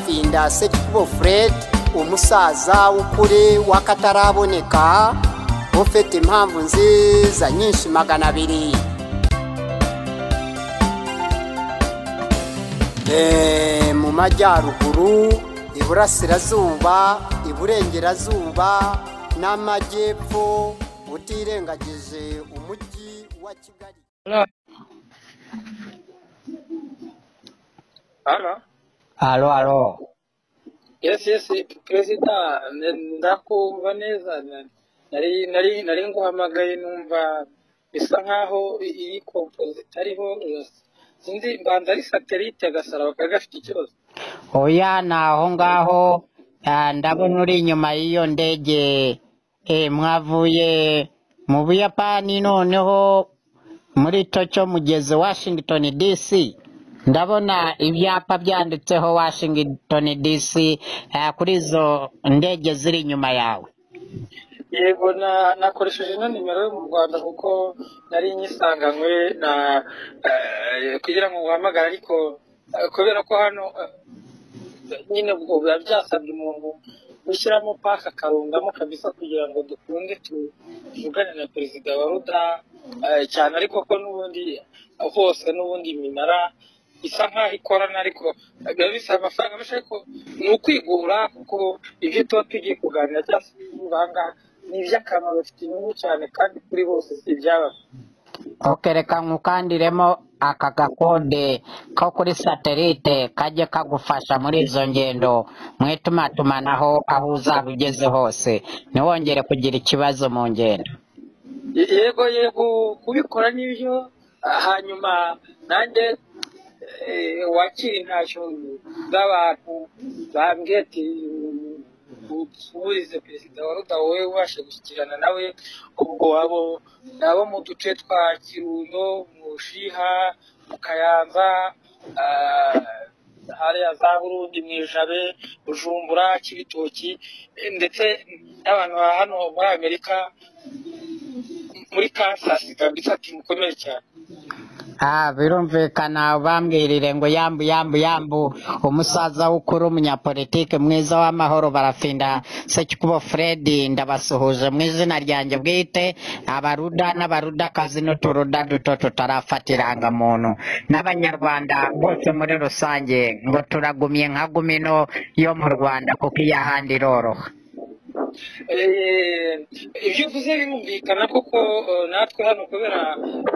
finda serikubo fred umusaza w'ukuri w'akataraboneka ufite impamvu nziza nyinshi magana abiri Eh, mu majyaruguru iburasirazuba iburengerazuba n'amajyepfo utirengagije umujyi wa kigali Halo. Halo. Alo, alo. Yes, yes, Perezida, n- ndakumva neza. na- Nari nari nari nguhamagaye numva bisa nkaho i- iyi kompoze itariho. Sinzi mbanza ari satellite agasaraba kari gafite ikibazo. Oya ni aho ngaho ah, ndabona uri inyuma y'iyo ndege eh, mwavuye mu Buyapani noneho muri Tokyo mugeze Washington DC ndabona ibyapa byanditseho Washington DC ah, kuri izo ndege ziri inyuma yawe. Yego na nakoresheje ino nimero yo mu Rwanda kuko nari nyisanganywe na eh, kugira ngo nguhamagare ariko eh, kubera ko hano eh, nyine ubwo biba byasabye umuntu gushyiramo paka akarundamo kabisa kugira ngo dukunde tu- tuvugane na perezida wa ruda eh, cyane ariko ko n'ubundi hose n'ubundi iminara isa nkaho ikorana ariko biba bisaba amafaranga menshi ariko ni ukwigura kuko ibyo tuba tugiye kuganira cyangwa se ibiva aha ngaha ni iby'akamaro bifite inyungu cyane kandi kuri bose si ibyabafite Ok, reka nkukandiremo aka gakode ko kuri satelite kajye kagufasha muri izo ngendo mu itumanatumanaho aho uzaba ugeze hose ntiwongere kugira ikibazo mu ngendo Ye- yego yego kubikora nibyo ah, hanyuma nanjye eh, wakira intashyo z'abantu bambwiye ati usubirize perezida wa ruda wowe ubashe gushyikirana nawe ubwo abo abo mu duce twa kirundo mu bushiha mu kayanza ah, hariya za burundi mu ijabe bujumbura kibitoki eh, ndetse n'abantu ba hano muri amerika muri kansas kabisa ati mukomere cyane Ah, birumvikana bambwirire ngo yambu yambu yambu umusaza w'ukuri umunyapolitike mwiza w'amahoro barafinda sekikubo fred ndabasuhuje mu izina ryanjye bwite abaruda n'abarudakazi n'uturuda duto tutarafata irangamuntu n'abanyarwanda bose muri rusange ngo turagumye nka gumino yo mu rwanda kuko iy'ahandi iroroha Eh, ibyo uvuze birumvikana koko eh, natwe hano kubera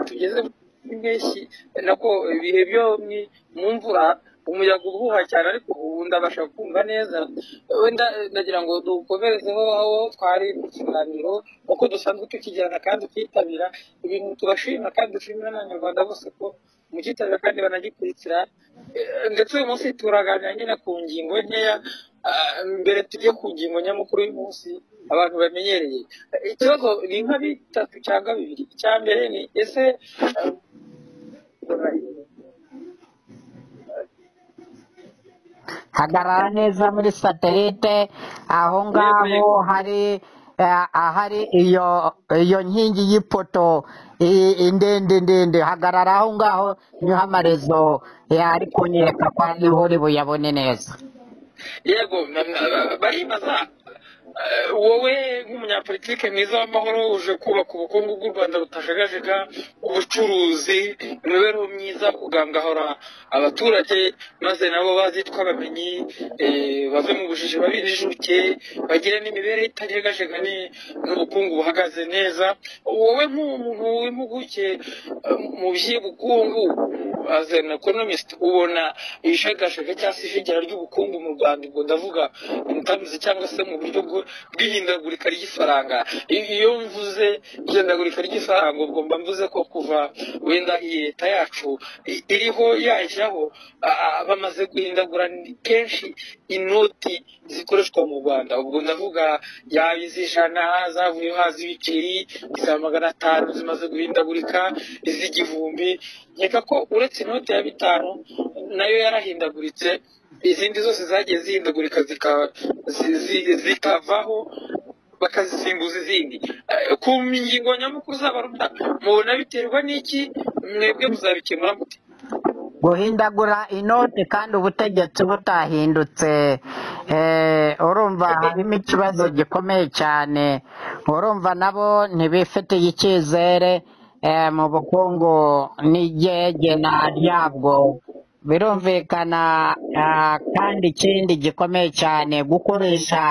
tugeze mu mpeshyi nako ibihe byo ni- mu mvura umuyaga uhuha cyane ariko ubu ndabasha kumva neza wenda eh, ndagira ngo dukomerezeho aho twari mu kiganiro uko dusanzwe tukigirana kandi tukitabira ibintu tubashima kandi dushimira n'abanyarwanda bose ko mukitabira kandi banagikurikira Eh, ndetse uyu munsi turaganira nyine ku ngingo nkeya ah, mbere tujye ku ngingo nyamukuru y'umunsi abantu bamenyereye Eh, ikibazo ni nka bitatu cyangwa bibiri icya mbere ni ese ah, hagarara neza muri satelite aho yego ngaho yego hari eh, ahari iyo iyo nkingi y'ipoto i- i- ndende ndende hagarara aho ngaho niho amarezo eh, ari kunyereka ko ariho uri buyabone neza yego na- na- baribaza eh, wowe nk'umunyapolitike mwiza w'amahoro uje kubaka ubukungu bw'u rwanda butajagajega ubucuruzi imibereho myiza kugangahora abaturage maze nabo bazitwe abamenyi eh, bave mu bujiji babijijuke bagire n'imibereho itajegajega ni- n'ubukungu buhagaze neza wowe nk'umuntu w'impuguke eh, mu by'ubukungu as an economist ubona ibishagashaka cyangwa se ijegerara ry'ubukungu mu rwanda ubwo ndavuga imitambuzi cyangwa se mu buryo bwo- bw'ihindagurika ry'ifaranga I- iyo mvuze ihindagurika ry'ifaranga ubwo mba mvuze ko kuva wenda iyi leta yacu i- iriho yajyaho a- a- bamaze guhindagura ni- kenshi inoti zikoreshwa mu rwanda ubwo ndavuga yaba iz'ijana zavuyeho haza ibiceri iza magana atanu zimaze guhindagurika iz'igihumbi nkeka ko uretse inote ya bitanu nayo yarahindaguritse izindi zose zagiye zihindagurika zika- zi- zi- zikavaho bakazisimbuza izindi Eh, ku ngingo nyamukuru z'abaruta mubona biterwa n'iki mwebwe muzabikemura mute guhindagura inoti kandi ubutegetsi butahindutse eh, urumva harimo ikibazo gikomeye cyane urumva nabo ntibifitiye icyizere eh, mu bukungu n'igegena ryabwo birumvikana ah, kandi ikindi gikomeye cyane gukoresha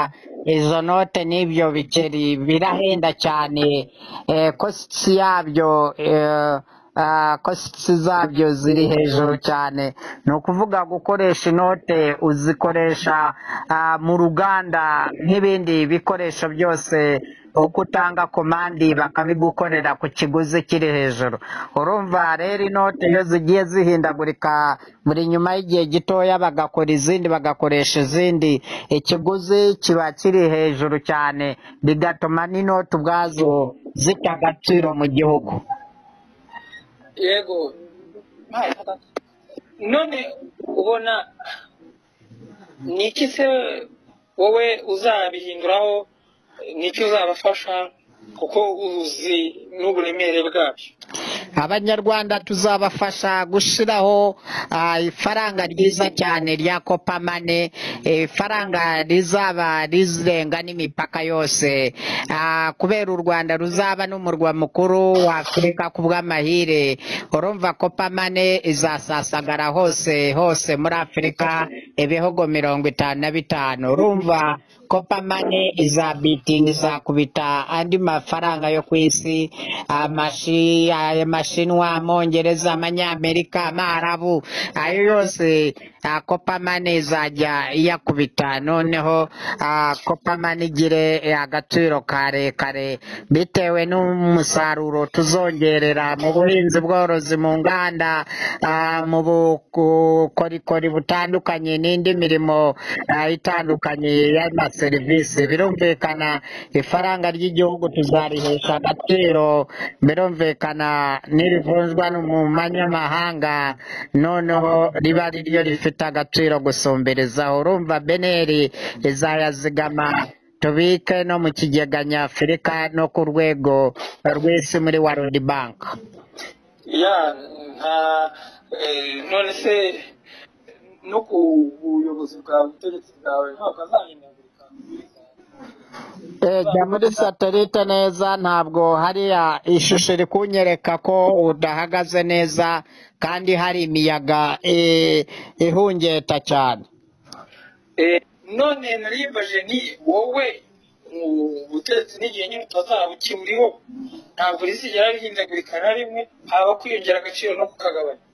izo note n'ibyo biceri birahenda cyane eh, kositi yabyo eh, ah, kositi zabyo ziri hejuru cyane ni ukuvuga gukoresha inote uzikoresha ah, mu ruganda nk'ibindi bikoresho byose uko utanga komandi bakabigukorera ku kiguzi kiri hejuru urumva rero inote iyo zigiye zihindagurika buri nyuma y'igihe gitoya bagakora izindi bagakoresha izindi ikiguzi kiba kiri hejuru cyane bigatuma n'inote ubwazo zita agaciro mu gihugu yego none ubona ni iki se wowe uzabihinduraho ni iki uzabafasha kuko uzi n'uburemere bwabyo abanyarwanda tuzabafasha gushyiraho ah, ifaranga ryiza cyane rya kopamane ifaranga rizaba rirenga n'imipaka yose Ah, kubera u rwanda ruzaba n'umurwa mukuru wa afurika ku bw'amahire urumva kopamane izasasagara hose hose muri afurika ibihugu mirongo itanu na bitanu urumva kopamane izabitinga izakubita andi mafaranga yo ku isi amashi aya mashinwa amongereza amanyamerika amarabu ayo yose ah, kopamane izajya iyakubita noneho ah, kopamane igire eh, agaciro karekare bitewe n'umusaruro tuzongerera mu buhinzi bworozi mu nganda ah, mu bukorikori butandukanye n'indi mirimo ah, itandukanye y'amaserivisi birumvikana ifaranga ry'igihugu tuzarihesha agaciro birumvikana nirivunjwa no mu manyamahanga noneho riba ari ryo rifite agaciro gusumbirizaho urumva beneri izayazigama tubike no mu kigega nyafurika no ku rwego rw'isi muri warudi banki ya nta eh, none se no ku buyobozi bwawe ubutegetsi bwawe ntabwo azahindagurika Eh, jya muri satelite neza ntabwo hariya ishusho iri kunyereka ko udahagaze neza kandi hari imiyaga eh, ihungeta cyane Eh, none narimbaje ni wowe ubutegetsi n'igihe nyine utazaba ukiburiho ntabwo rizigera rihindagurika na rimwe haba kwiyongera agaciro no kukagabanya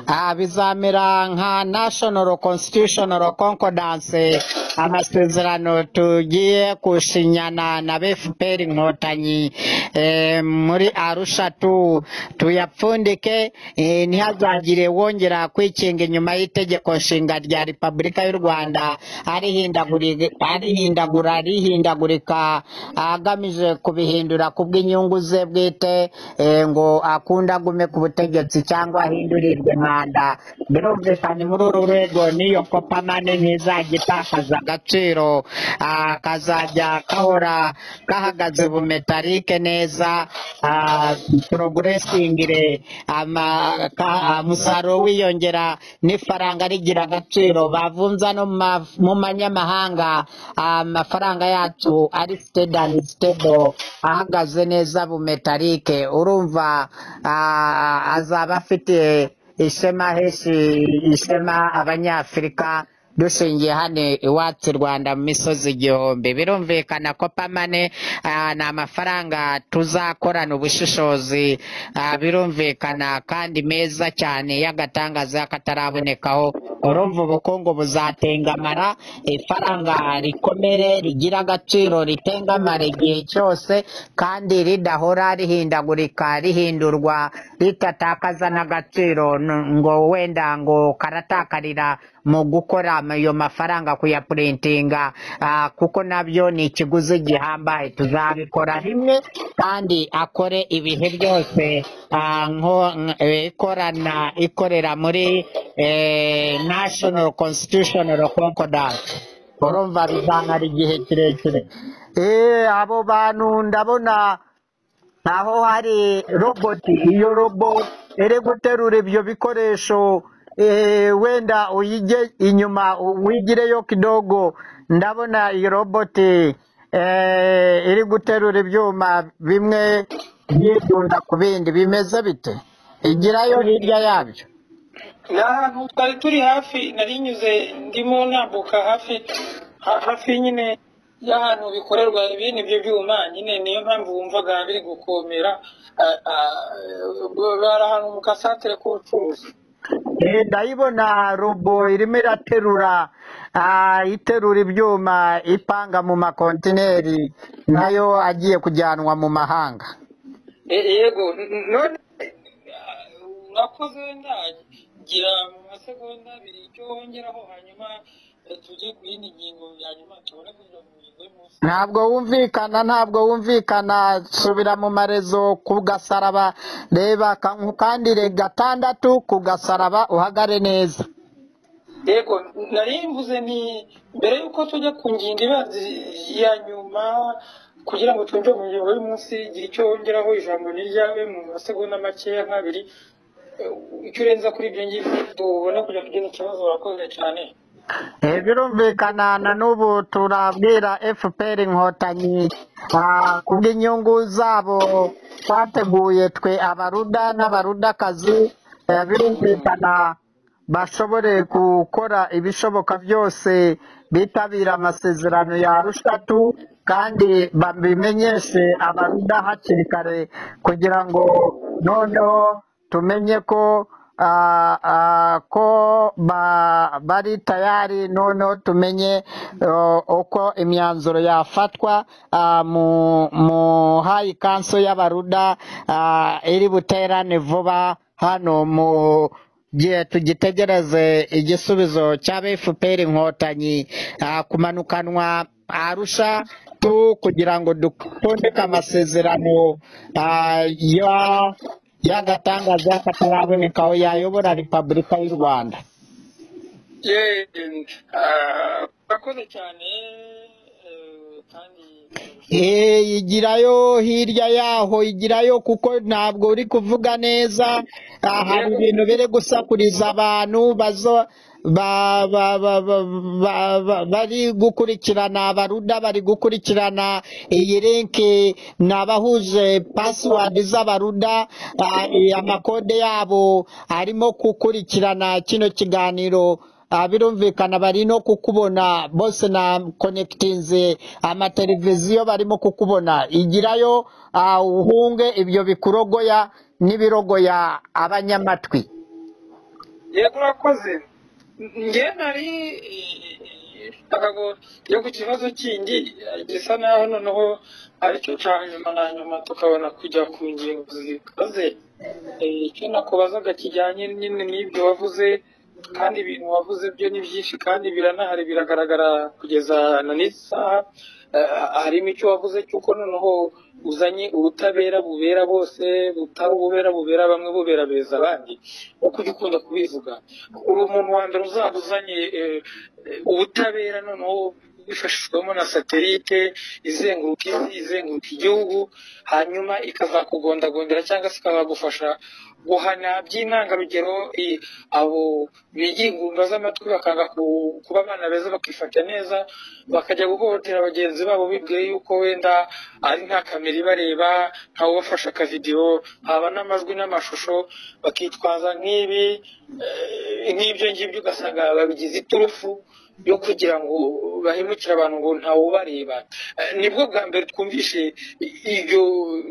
Ah, bizamera nka national constitutional concordance amasezerano tugiye gushinyana na bfpr inkotanyi eh, muri arusha tu tuyapfundike eh, ntihazagire wongera kwikinga inyuma y'itegeko nshinga rya repubulika y'u rwanda arihindaguri- arihindagura rihindagurika agamije kubihindura kubw'inyungu ze bwite eh, ngo akunde agume ku butegetsi cyangwa ahindurirwe manda birumvikana muri uru rwego n'iyo kopamane ntizajya itakaza agaciro ah, kazajya kahora gahagaze bumetarike neza ah, poroguresingire ama- ka- ah, umusaruro wiyongera n'ifaranga rigira agaciro bavunza no mu ma- mu manyamahanga ah, amafaranga yacu ari stede and stable ahagaze neza bumetarike urumva ah, azaba afite ishema heshi ishema abanyafurika dushingiye hano iwacu i rwanda mu misozi igihumbi birumvikana ko pamane ah, ni amafaranga tuzakorana ubushishozi ah, birumvikana kandi meza cyane y'agatangaza katarabonekaho urumva ubukungu buzatengamara ifaranga rikomere rigira agaciro ritengamara igihe cyose kandi ridahora rihindagurika rihindurwa ritatakaza n'agaciro n- ngo wenda ngo karatakarira mu gukora ayo mafaranga kuyapurintinga ah, kuko nabyo ni ikiguzi gihambaye tuzabikora rimwe kandi akore ibihe byose ah, nko- nk- eh, ikorana ikorera muri eh, national constitutional concordance urumva bizamara igihe kirekire Eh, abo bantu ndabona aho hari roboti iyo robo iri guterura ibyo bikoresho eh, wenda uyige inyuma u- wigireyo kidogo ndabona iyi roboti eh, iri guterura ibyuma bimwe byitunda ku bindi bimeze bite igirayo hirya yabyo ni ahantu twari turi hafi narinyuze ndimo nambuka hafi ha- hafi nyine y'ahantu bikorerwa ibindi byo byuma nyine niyo mpamvu wumvaga biri gukomera ah, ah, bari ahantu mu kasantire k'ubucuruzi Eh, ndayibona robo irimo iraterura ah, iterura ibyuma ipanga mu makontineri nayo agiye kujyanwa mu mahanga E- yego n- none ah, nakoze ndagira mu masegonda abiri icyo wongeraho hanyuma eh, tujye ku yindi ngingo hanyuma tubone kugira mu ngingo y'umunsi ntabwo wumvikana ntabwo wumvikana subira mu marezo ku gasaraba reba ka- ukandire gatandatu ku gasaraba uhagare neza yego nari mvuze ni mbere y'uko tujya ku ngingo ibanza ya nyuma kugira ngo twinjire mu ngingo y'umunsi igira icyo wongeraho ijambo ni ryawe mu masegonda makeya nk'abiri Eh, icyo urenza kuri ibyo ngibyo tubone kugira kugira ikibazo wakoze cyane Eh, birumvikana na n'ubu turabwira fpr inkotanyi ah, kubw'inyungu zabo twateguye twe abaruda n'abarudakazi eh, birumvikana bashobore gukora ibishoboka byose bitabira amasezerano ya rushatu kandi babimenyeshe abaruda hakiri kare kugira ngo noneho tumenye ko ah, ah, ko ba- bari tayari noneho tumenye eh, uko imyanzuro yafatwa ah, mu mu hayi kanso y'abaruda ah, iri buterane vuba hano mu gihe tugitegereze igisubizo cya fpr inkotanyi ah, kumanukanwa arusha tu kugira ngo dutondeke amasezerano ah, ya y'agatangaza kataraboneka aho yayobora repubulika y'u rwanda Ye- ah, urakoze cyane eh, kandi Eh, igirayo hirya yaho igirayo kuko ntabwo uri kuvuga neza Ah, hari ibintu biri gusakuriza abantu bazo ba, ba, ba, ba, ba, ba, bari gukurikirana abaruda bari gukurikirana iyi linki ni abahuje pasiwadi z'abaruda ah, eh, amakode yabo arimo gukurikirana kino kiganiro Ah, birumvikana bari no kukubona bose na konekitinze amateleviziyo barimo kukubona igirayo ah, uhunge ibyo bikurogoya n'ibirogoya abanyamatwi yego urakoze nge nari akago yo ku kibazo kindi eh, gisa naho noneho aricyo cya nyuma na nyuma tukabona kujya ku ngingo zikaze Eh, icyo nakubazaga kijyanye nyine n'ibyo wavuze kandi ibintu wavuze byo ni byinshi kandi biranahari biragaragara kugeza na n'isaha Eh, harimo icyo wavuze cy'uko noneho uzanye ubutabera bubera bose butari ububera bubera bamwe bubera beza abandi uko ujya ukunda kubivuga uri umuntu wa mbere uzaba uzanye eh, eh, ubutabera noneho bifashishwamo na satelite izenguruka isi izenguruka igihugu hanyuma ikazakugondagondera cyangwa se ikazagufasha guhana by'intangarugero i- abo bigira ingumba z'amatwi bakanga ku- kuba abana beza bakifata neza bakajya guhohotera bagenzi babo bibwiye yuko wenda ari nta kamera ibareba ntawubafasha akavidiyo haba n'amajwi n'amashusho bakitwaza nk'ibi eh, nk'ibyo ngibyo ugasanga babigize iturufu yo kugira ngo bahemukire abantu ngo ntawubareba Eh, nibwo bwa mbere twumvishe i- iryo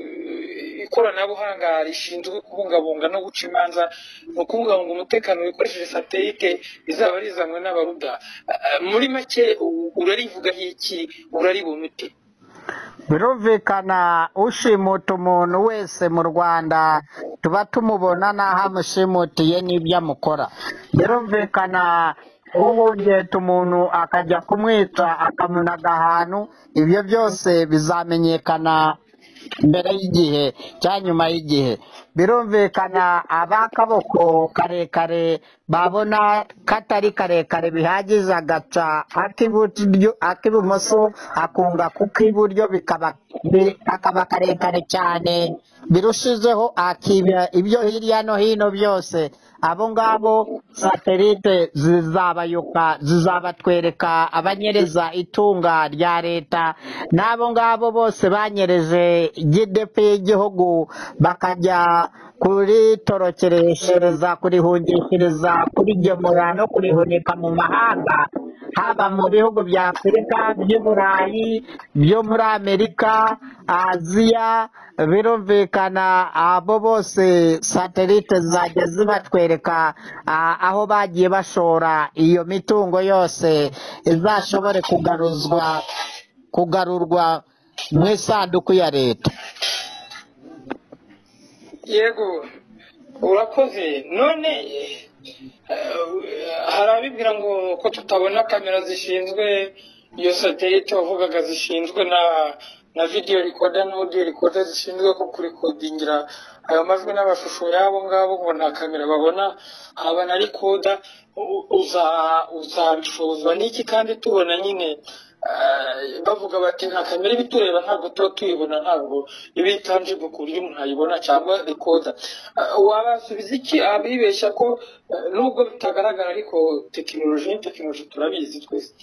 eh, ikoranabuhanga rishinzwe kubungabunga no guca imanza ni ukubungabunga umutekano wikoresheje satelite rizaba rizanwe n'abaruda Eh, muri make u- urarivugaho iki uraribumite birumvikana ushimuta umuntu wese mu rwanda tuba tumubona n'aho amushimutiye n'ibyo amukora birumvikana uhungeta umuntu akajya kumwica akamunaga ahantu ibyo byose bizamenyekana mbere y'igihe cyangwa nyuma y'igihe birumvikana ab'akaboko karekare babona katari karekare bihagije agaca ak'iburyo ak'ibumoso akunga ku k'iburyo bikaba bi- kakaba karekare cyane birushijeho akiba ibyo hirya no hino byose abo ngabo satelite zizabayuka zizabatwereka abanyereza itunga rya leta n'abo ngabo bose banyereje gidepi y'igihugu bakajya kuritorokereshereza kurihungishiriza kurigemura no kurihunika mu mahanga haba mu bihugu bya afurika by'uburayi byo muri amerika aziya birumvikana abo bose satelite zizajya zibatwereka ah, aho bagiye bashora iyo mitungo yose izashobore kugaruzwa kugarurwa mu isanduku ya leta yego urakoze none eh, hari abibwira ngo ko tutabona kamera zishinzwe iyo satelite wavugaga zishinzwe na na video recorder na audio recorder zishinzwe ko kurikodingira ayo majwi n'amashusho y'abo ngabo ngo nta kamera babona haba na rikoda uzabishozwa n'iki kandi tubona nyine eh, bavuga bati nta kamera iba itureba ntabwo tuba tuyibona ntabwo iba itangible ku buryo umuntu ayibona cyangwa rikoda Eh, wabasubiza iki abibeshya ko eh, nubwo bitagaragara ariko tekinoloji ni tekinoloji turabizi twese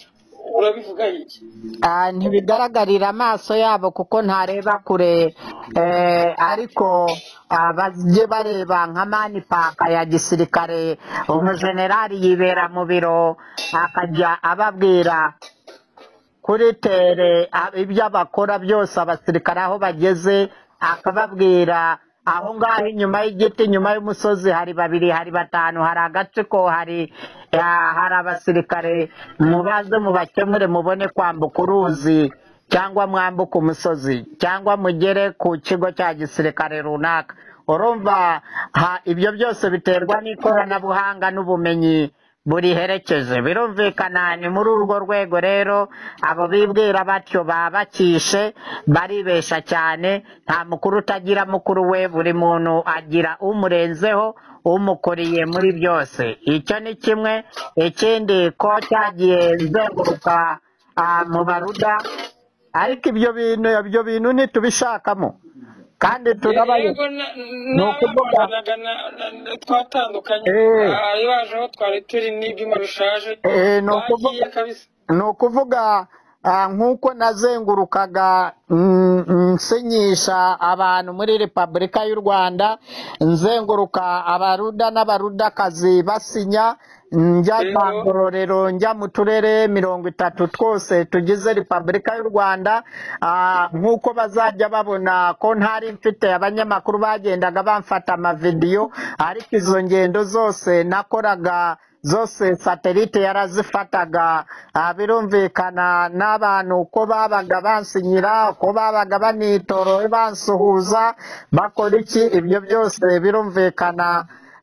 urabivuga iki Ah, ntibigaragarira amaso yabo kuko ntareba kure eh, ariko ah, bajye bareba nka mani paka ya gisirikare umujenerali yibera mu biro akajya ababwira kuri tere a- ibyo bakora byose abasirikare aho bageze akababwira aho ngaho inyuma y'igiti inyuma y'umusozi hari babiri hari batanu hari agatsiko hari ah, hari abasirikare mubaze mubakemure mubone kwambuka uruzi cyangwa mwambuke umusozi cyangwa mugere ku kigo cya gisirikare runaka urumva ha- ibyo byose biterwa n'ikoranabuhanga n'ubumenyi buriherekeje birumvikana ni muri urwo rwego rero abo bibwira batyo baba bakishe baribesha cyane nta mukuru utagira mukuru we buri muntu agira umurenzeho umukuriye muri byose icyo ni kimwe ikindi ko cyagiye nzenguruka ah, mu baruda ariko ibyo bintu ibyo bintu ntitubishakamo kandi turabayo yego na- ni nawe ukuvuga twabanaga na- na- na- twatandukanye Eh. ayo baje aho twari turi n'ibyuma bishaje eh, ni bagiye ukuvuga kabisa ni ukuvuga ah, nk'uko nazengurukaga mm, mm, nsinyisha abantu muri repubulika y'u rwanda nzenguruka abaruda n'abarudakazi basinya njya kwa yego ngororero njya mu turere mirongo itatu twose tugize repubulika y'u rwanda ah, nk'uko bazajya babona ko ntari mfite abanyamakuru bagendaga bamfata amavidiyo ariko izo ngendo zose nakoraga zose satelite yarazifataga ah, birumvikana n'abantu uko babaga bansinyira uko babaga banitorora bansuhuza bakora iki ibyo byose birumvikana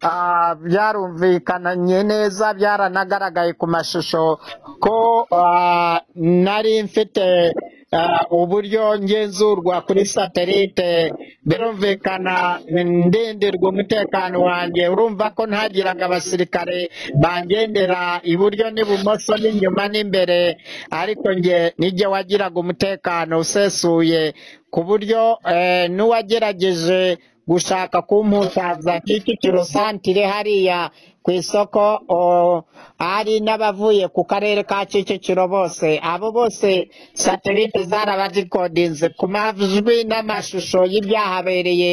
ah, byarumvikananye neza byaranagaragaye ku mashusho ko ah, nari mfite ah, uburyo ngenzurwa kuri satelite birumvikana ndindirwa umutekano wanjye urumva ko ntagiraga abasirikare bangendera iburyo n'ibumoso n'inyuma n'imbere ariko njye nijye wagiraga umutekano usesuye ku buryo eh, n'uwagerageje gushaka kumputaza kicukiro santire hariya ku isoko o, hari n'abavuye ku karere ka kicukiro bose abo bose satelite zarabazikodinze ku majwi n'amashusho y'ibyahabereye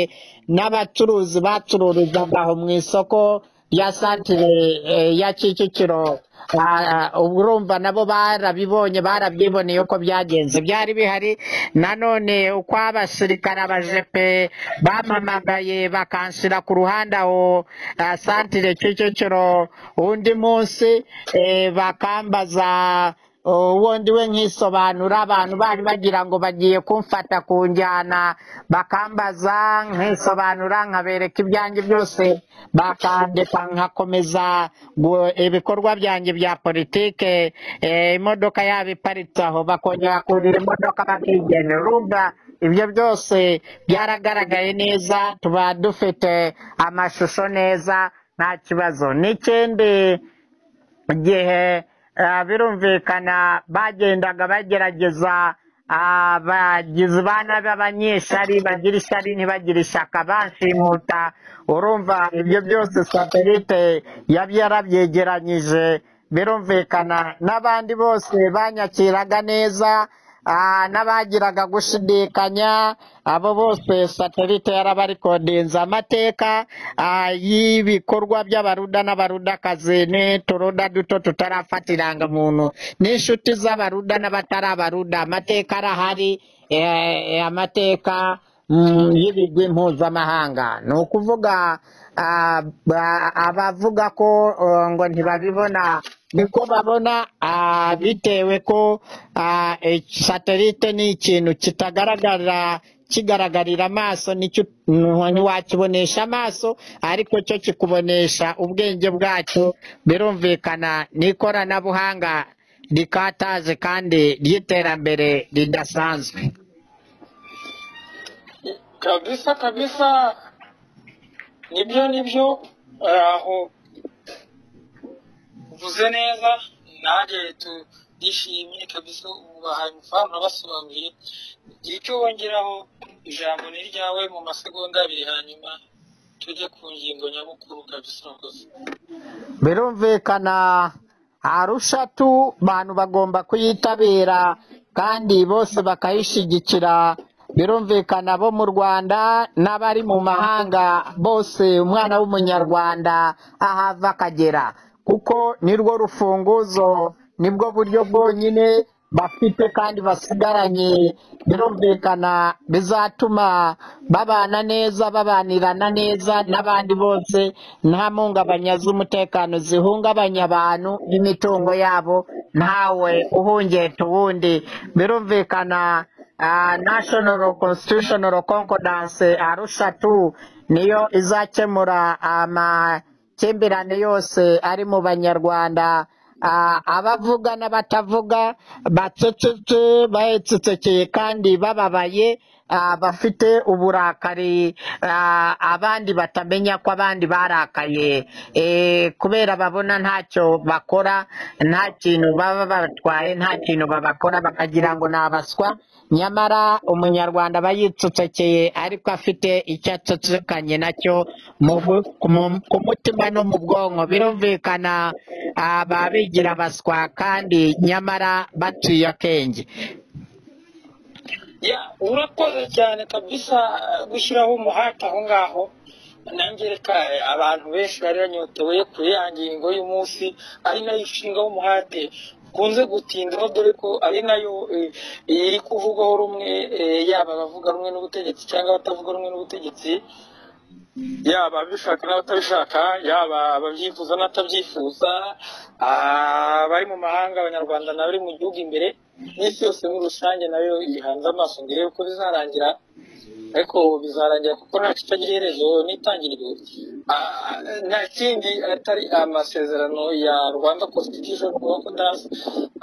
n'abacuruzi bacururizaga aho mu isoko rya santire eh, ya kicukiro Ah, ah, ubwo urumva nabo barabibonye barabyiboneye uko byagenze byari bihari nanone uko abasirikare abajepe bampamagaye bakanshyira ku ruhande aho ah, santire kicukiro undi munsi eh, bakambaza ubundi we nkisobanura abantu bari bagira ngo bagiye kumfata ku njyana bakambaza nkisobanura nkabereka ibyanjye byose bakandeka nkakomeza gu- ibikorwa byanjye bya politike eh, imodoka yabo iparitse aho bakongera kurira imodoka bakigenera urumva ibyo byose byaragaragaye neza tuba dufite amashusho neza nta kibazo n'ikindi mu gihe eh, birumvikana bagendaga bagerageza abagizi ba nabi abanyeshari bagira ishyari ntibagire ishyaka banshimuta urumva ibyo byose satelite yaba yarabyegeranyije birumvikana n'abandi bose banyakiraga neza ah, n'abagiraga gushidikanya abo bose satelite yarabarikondinze amateka ah, y'ibikorwa by'abaruda n'abarudakazi n'uturuda duto tutarafata irangamuntu n'inshuti z'abaruda n'abatari abaruda amateka arahari eh, amateka mm, y'ibigwi mpuzamahanga ni ukuvuga ah, ba- abavuga ko eh, ngo ntibabibona niko babona ah, bitewe ko ah, eh, satelite ni ikintu kitagaragarira kigaragarira amaso nicyo nwa- ntiwakibonesha amaso ariko cyo kikubonesha ubwenge bwacyo birumvikana n'ikoranabuhanga rikataje kandi ry'iterambere ridasanzwe kabisa kabisa nibyo nibyo ari aho uvuze neza nanjye turishimye kabisa ubu bahaye amafaranga basobanuye igihe cyo wongeraho ijambo ni ryawe mu masegonda abiri hanyuma tujye ku ngingo nyamukuru kabisa urakoze birumvikana arushatu abantu bagomba kuyitabira kandi bose bakayishyigikira birumvikana bo mu rwanda n'abari mu mahanga bose umwana w'umunyarwanda ahava akagera kuko nirwo rufunguzo nibwo buryo bwonyine bafite kandi basigaranye birumvikana bizatuma babana neza babanirana neza n'abandi bose nta mpungabanya z'umutekano zihungabanya abantu n'imitungo yabo ntawe uhungeta uwundi birumvikana ah, national constitutional concordance arusha tu niyo izakemura amakimbirane yose ari mu banyarwanda Ah, abavuga n'abatavuga bacecetse bahetsecekeye kandi bababaye ah, bafite uburakari ah, abandi batamenya ko abandi barakaye Eh, kubera babona ntacyo bakora nta kintu baba batwaye nta kintu babakora bakagira ngo ni abaswa nyamara umunyarwanda aba yicecekeye ariko afite icyo acecekanye nacyo mu bu- ku mu- ku mutima no mu bwonko birumvikana aba bigira abaswa kandi nyamara baciye akenge Ya, urakoze cyane kabisa eh, gushyiraho umuhate aho ngaho nanjye reka eh, abantu benshi bari banyotewe kuri ya ngingo y'umunsi ari nayo ishinga w'umuhate kunze gutindaho dore ko ari nayo eh, iri kuvugwaho rumwe eh, yaba abavuga rumwe n'ubutegetsi cyangwa abatavuga rumwe n'ubutegetsi yaba abishaka n'abatabishaka yaba ababyifuza n'abatabyifuza ah, abari mu mahanga abanyarwanda n'abari mu gihugu imbere n'isi yose muri rusange nayo yihanze amaso ngo irebe uko bizarangira ariko bizarangira kuko nta kitagira iherezo n'itangiriro Ah, nta kindi atari amasezerano ya rwanda constitution concordance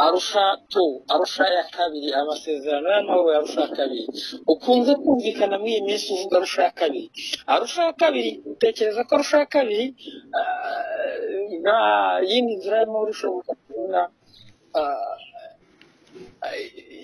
arusha tu arusha ya kabiri amasezerano y'amahoro ya arusha ya kabiri ukunze kumvikana muri iyi minsi uvuga arusha ya kabiri arusha ya kabiri utekereza ko arusha ya kabiri ah, nta yindi nzira y'amahoro ishoboka kubona ah,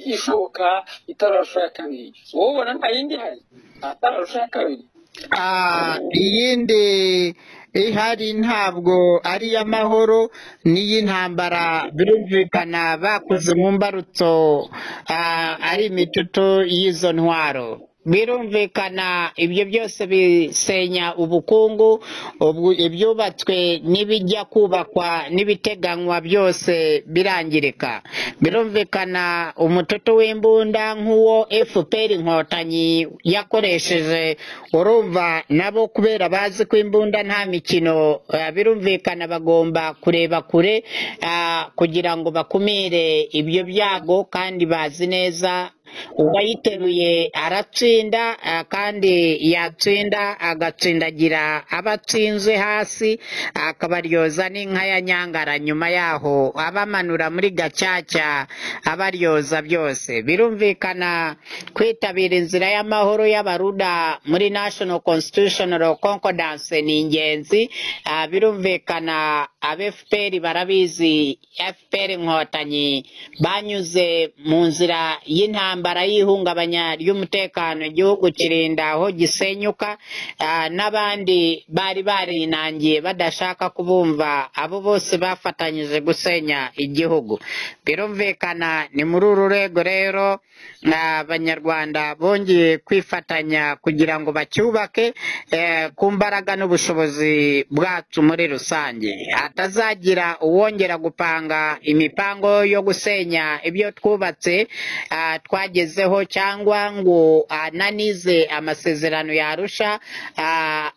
ishoboka itararusha ya kabiri wowe ubona nta yindi ihari atararusha ya kabiri Ah, iyindi ihari ntabwo ari iy'amahoro n'iy'intambara birumvikana bakoze mu mbarutso ah, ari imitutu y'izo ntwaro birumvikana ibyo byose bisenya ubukungu ubwo- ibyubatswe n'ibijya kubakwa n'ibiteganywa byose birangirika birumvikana umututu w'imbunda nk'uwo fpr inkotanyi yakoresheje urumva nabo kubera bazi ko imbunda nta mikino eh, birumvikana bagomba kureba kure ah, kugira ngo bakumire ibyo byago kandi bazi neza uwayiteruye aratsinda ah, kandi yatsinda agatsindagira abatsinze hasi akabaryoza n'inka ya nyangara nyuma yaho abamanura muri gacaca abaryoza byose birumvikana kwitabira inzira y'amahoro y'abaruda muri national constitutional concordance ni ingenzi Ah, birumvikana abefuperi barabizi efuperi inkotanyi banyuze mu nzira y'intambara y'ihungabanya ry'umutekano igihugu kirinda aho gisenyuka ah, n'abandi bari barinangiye badashaka kubumva abo bose bafatanyije gusenya igihugu birumvikana ni muri uru rwego rero ah, abanyarwanda bongeye kwifatanya kugira ngo bacyubake eh, ku mbaraga n'ubushobozi bwacu muri rusange hatazagira uwongera gupanga imipango yo gusenya ibyo twubatse ah, twagezeho cyangwa ngo ananize amasezerano yarusha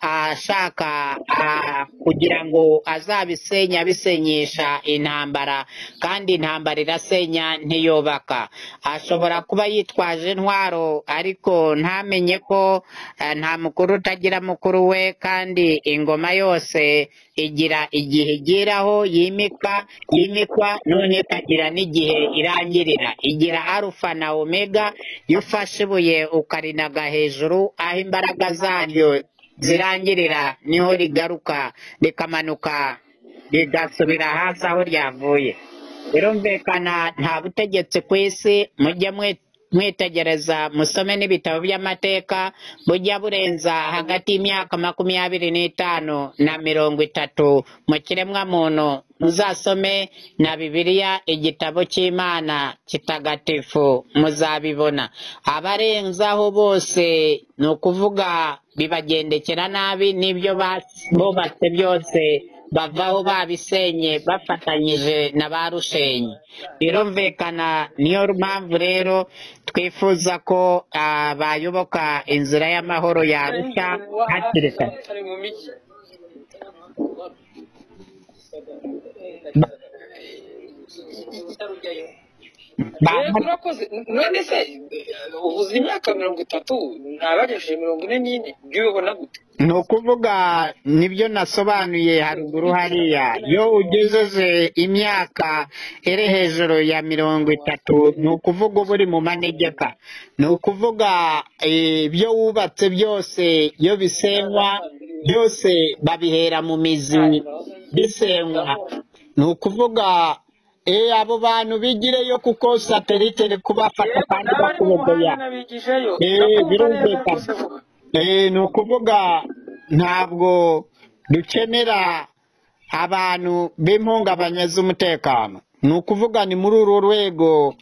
ashaka ah, kugira ngo azabisenya abisenyesha intambara kandi intambara irasenya ntiyubaka ashobora kuba yitwaje intwaro ariko ntamenye ko eh, nta mukuru utagira mukuru we kandi ingoma yose igira igihe igeraho yimikwa yimikwa none ikagira n'igihe irangirira igira arufa na omega iyo ufashe ibuye ukarinaga hejuru aho imbaraga zaryo zirangirira niho rigaruka rikamanuka rigasubira hasi aho ryavuye birumvikana nta butegetsi ku isi mujye mwe- mwitegereza musome n'ibitabo by'amateka bujya burenza hagati y'imyaka makumyabiri n'itanu na mirongo itatu mu kiremwamuntu muzasome na bibiliya igitabo cy'imana kitagatifu muzabibona abarenzaho bose ni ukuvuga bibagendekera nabi n'ibyo bas- bubatse byose bavaho babisenye bafatanyije na ba rushenyi birumvikana niyo mpamvu rero twifuza ko ah, bayoboka inzira y'amahoro yarusha hakiri kare ari mu mijyi Ba- rero turakoze none se eh, uvuze imyaka mirongo itatu ntabagejeje mirongo ine n'ine byubona gute ni ukuvuga nibyo nasobanuye haruguru hariya iyo ugejeje imyaka iri hejuru ya mirongo itatu ni ukuvuga uba uri mu manegeka ni ukuvuga eh, ibyo wubatse byose iyo bisenywa byose babihera mu mizi bisenywa ni ukuvuga eh, abo bantu bigireyo kuko satelite iri kubafata yego kandi n'abari mu bakubogoya muhanda nabigijeyo Eh, ndakumva neza birumvikana rwose vuba Eh, ni ukuvuga ntabwo dukenera abantu b'impungabanya z'umutekano ni ukuvuga ni muri uru rwego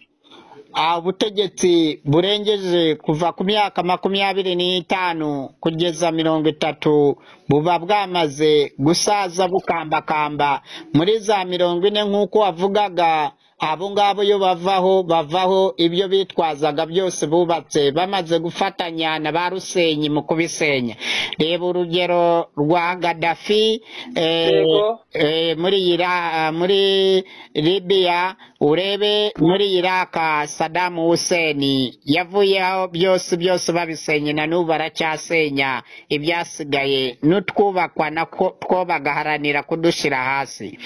ah, ubutegetsi burengeje kuva ku myaka makumyabiri n'itanu kugeza mirongo itatu buba bwamaze gusaza bukambakamba muri za mirongo ine nk'uko wavugaga abo ngabo iyo bavaho bavaho ibyo bitwazaga byose bubatse bamaze gufatanya na ba rusenyi mu kubisenya reba urugero rwa gadafi eh, yego eh, muri ira muri libiya urebe muri iraka sadamu huseni yavuyeho byose byose babisenye na n'ubu aracyasenya ibyasigaye n'utwubakwa na two two bagaharanira kudushyira hasi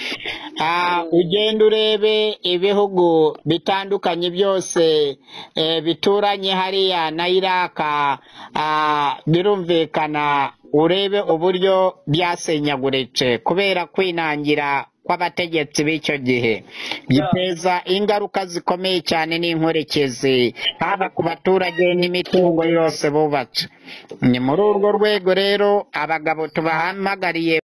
Ah, ugenda urebe ibihugu bitandukanye byose eh, bituranye hariya na iraka ah, birumvikana urebe uburyo byasenyaguritse kubera kwinangira kw'abategetsi b'icyo gihe biteza ingaruka zikomeye cyane n'inkurikizi haba ku baturage n'imitungo yose bubatse ni muri urwo rwego rero abagabo tubahamagariye